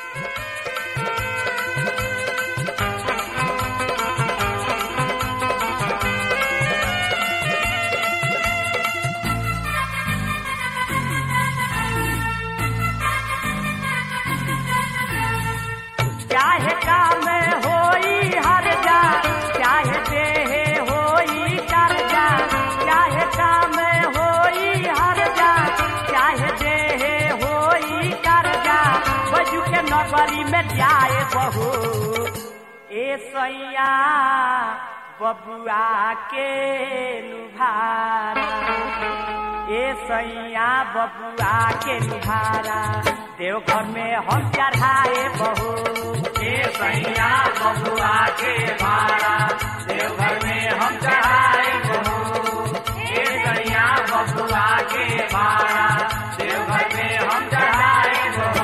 चाहे काम होई हर जा चाहे देह होई कर जा चाहे काम होई हर जा चाहे देह होई कर जा बजू के नगरी में जाए बहू ए सैया बबुआ के लुभारा ए सैया बबुआ के लुभारा देवघर में हम चढ़ाए बहू ए सैया बबुआ के भाड़ा देवघर में हम चढ़ाए बहू ए सैया बबुआ के भाड़ा देवघर में हम चढ़ाए बहू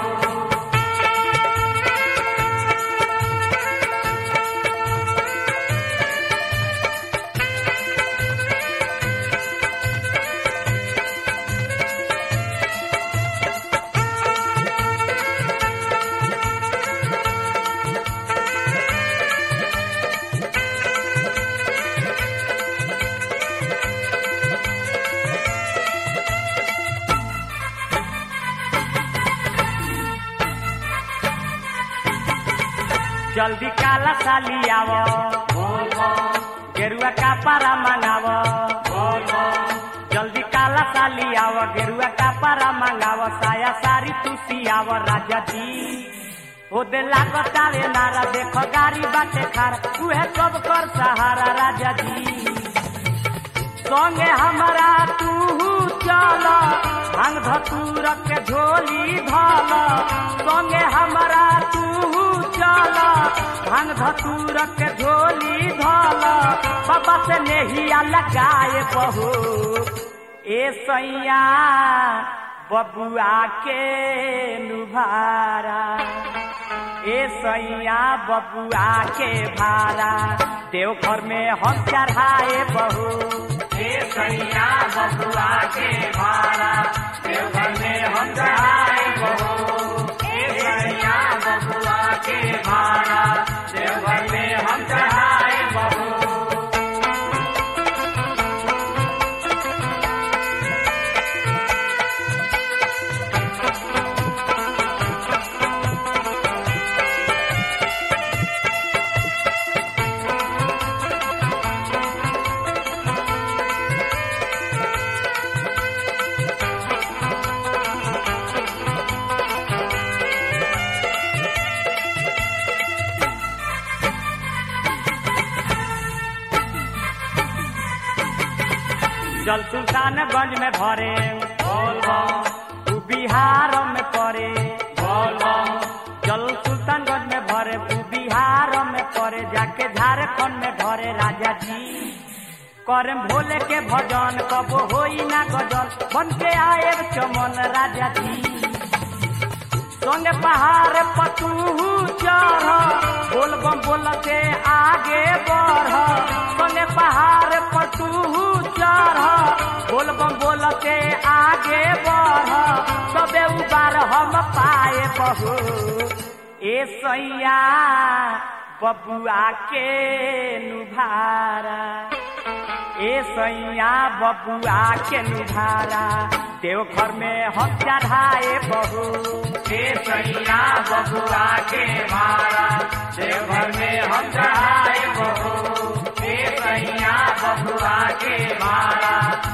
जल्दी काला साली आव गेरुआ का पारा मंगाव जल्दी काला साली आव गेरुआ का पारा मंगाव साया सारी तुसी आव राजा जी ओ दे लागतावे नारा देखो गाड़ी बाटे खार उहे सब कर सहारा राजा जी संगे हमारा तू चल भांग धतूर के झोली धल संगे हमारा तू चल भांग धतूर के झोली धल बाबा से नेहिया लगाए बहू ए सैया बबुआ के लुभारा ए सैया बबुआ के भारा देवघर में हम चढ़ाए बहू ए सैया बबुआ के भाड़ा देवघर में हम चढ़ाए बहू ए सैया बबुआ के भाड़ा देवघर में हम चढ़ाए बहू जल सुल्तानगंज में भरे बोल बम उ बिहार में पड़े बोल बम जल सुल्तानगंज में भरे उ बिहार में पड़े जाके झारखंड में भरे राजा जी करम भोले के भजन कबो होई ना गजल बन के आए चमन राजा जी संगे पहाड़ पतू चढ़ बोल बम बोल के आगे बढ़ संगे पहाड़ पतू चढ़ बोल बम बोल के आगे बढ़ सबे उबार हम पाए बहू ए सैया बबुआ के नुभारा ए सैया बबुआ के नुभारा देवघर में हम चढ़ाए बहू ए सैया बबुआ के भाड़ा देवघर में हम चढ़ाए बहू ए सैया बबुआ के भाड़ा